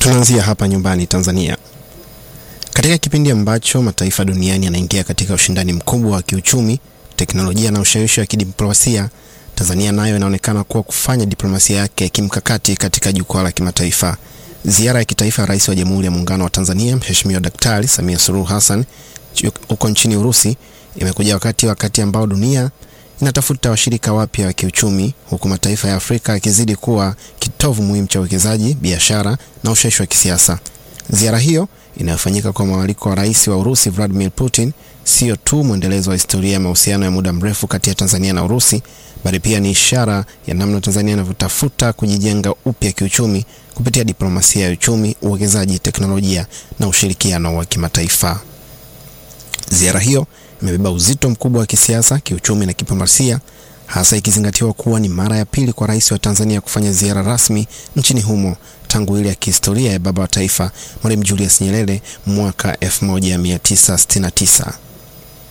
Tunaanzia hapa nyumbani Tanzania. Katika kipindi ambacho mataifa duniani yanaingia katika ushindani mkubwa wa kiuchumi, teknolojia na ushawishi wa kidiplomasia, Tanzania nayo inaonekana kuwa kufanya diplomasia yake kimkakati katika jukwaa la kimataifa. Ziara ya kitaifa ya Rais wa Jamhuri ya Muungano wa Tanzania Mheshimiwa Daktari Samia Suluhu Hassan huko nchini Urusi imekuja wakati wakati ambao dunia inatafuta washirika wapya wa kiuchumi huku mataifa ya Afrika yakizidi kuwa kitovu muhimu cha uwekezaji, biashara na ushawishi wa kisiasa. Ziara hiyo inayofanyika kwa mwaliko wa Rais wa Urusi Vladimir Putin sio tu mwendelezo wa historia ya mahusiano ya muda mrefu kati ya Tanzania na Urusi, bali pia ni ishara ya namna Tanzania inavyotafuta kujijenga upya kiuchumi kupitia diplomasia ya uchumi, uwekezaji, teknolojia na ushirikiano wa kimataifa. Ziara hiyo imebeba uzito mkubwa wa kisiasa, kiuchumi na kidiplomasia, hasa ikizingatiwa kuwa ni mara ya pili kwa rais wa Tanzania kufanya ziara rasmi nchini humo tangu ile ya kihistoria ya baba wa taifa Mwalimu Julius Nyerere mwaka 1969.